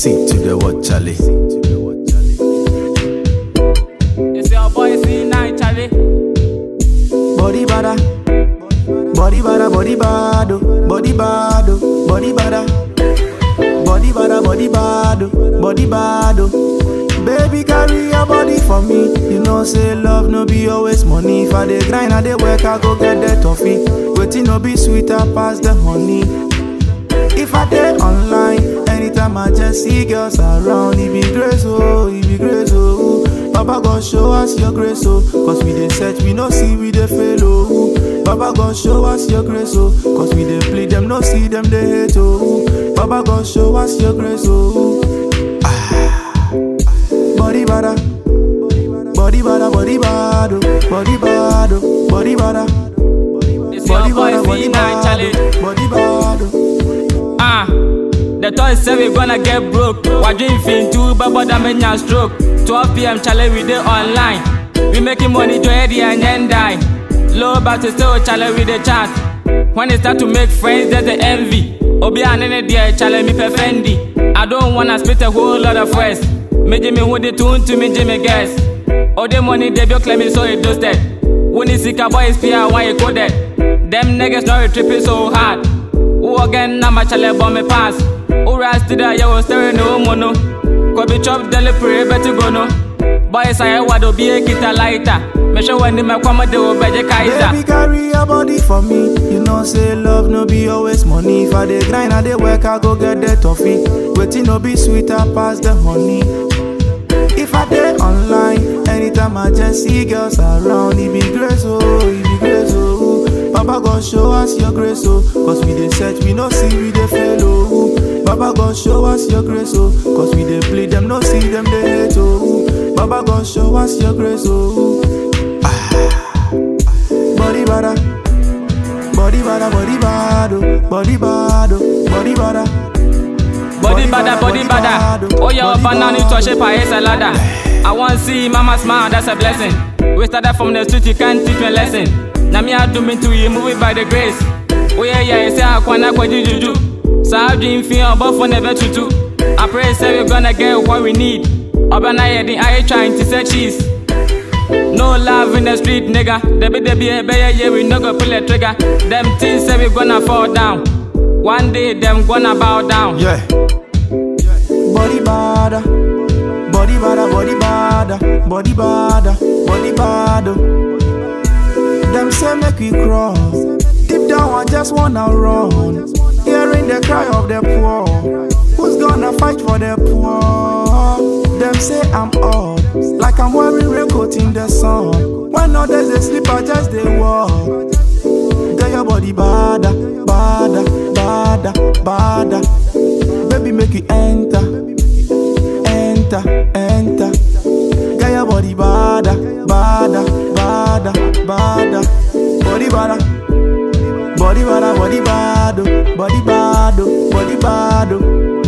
See to the what, Charlie. It's your boy C9 Charlie. Body bada, body bada, body bado, body bado, body bada, body bada, body bado, body bado. Baby carry your body for me. You know say love no be always money. If I dey grind, I dey work, I go get the toffee. Waiting no be sweeter pass the honey. If I dey online, anytime I just see girls around, it be grace, oh, it be grace, oh. Baba God show us your grace, oh, cause we dey search, we no see, we dey fail, oh. Baba God show us your grace, oh, cause we dey plead, them no see, them they hate, oh. Baba God show us your grace, oh. Ah. Body bada, body bada, body bad, oh. body bad, oh. body bada, It's your body boy bada, body C9 bad, Charlie. oh. body bad. oh. Ah, the toys say we gonna get broke. What dream fin too, but but I'm in stroke. 12 p.m. challenge we dey online. We making money, joy the and then die. Low but still challenge with the chat. When it start to make friends, there's the envy. Obi and any dear challenge me perfendi. I don't wanna spit a whole lot of words. Me Jimmy who the tune to me Jimmy guess. All the money they be claiming so it does that. When you see boys fear why you go dead. Them niggas not tripping so hard. Who again na my chale bomb me pass. Who rise to the yo stirring no mono. Could be chop deli pray better go no. Boys I wado be a kita lighter. Me show when me come de wo beje Baby, kaiser. carry your body for me. You know, say love no be always money. If I dey grind, I dey work, I go get the toffee. Waiting no be sweeter pass the honey. If I dey online, anytime I just see girls around, it be grace, oh, it be grace, oh. Baba God show us your grace, oh, cause we dey search, we no see, we dey fail, oh. Baba God show us your grace, oh, cause we dey bleed, them no see, them they hate, oh. Baba God show us your grace, oh. Body bada, body bada, body bad, oh. body bad, oh. body bada. Body bada, body bada. Oh yeah, banana to a shape a salada. I want see mama smile, that's a blessing. We started from the street, you can't teach me a lesson. Now me I do me to you, move it by the grace. Oh yeah, yeah, you say I wanna go juju. So I dream feel but for never tutu. I pray say we gonna get what we need. Urban I heading, I ain't trying to say cheese. No love in the street, nigga. They be they be a better yeah, we no go pull a trigger. Them things say we gonna fall down. One day them gonna bow down. Yeah. Body bada, body bada, body bada, body bada, body bada. Them say make we cross. Deep down I just wanna run. Hearing the cry of the poor. Who's gonna fight for the poor? Them say I'm odd, like I'm wearing raincoat in the sun. When others they sleep, I just they walk. Get your body bada, bada, bada, bada. Baby, make you enter, enter, enter. Get your body bada, bada, bada, bada. Body bada, body bada, body bado, body bado, body bado.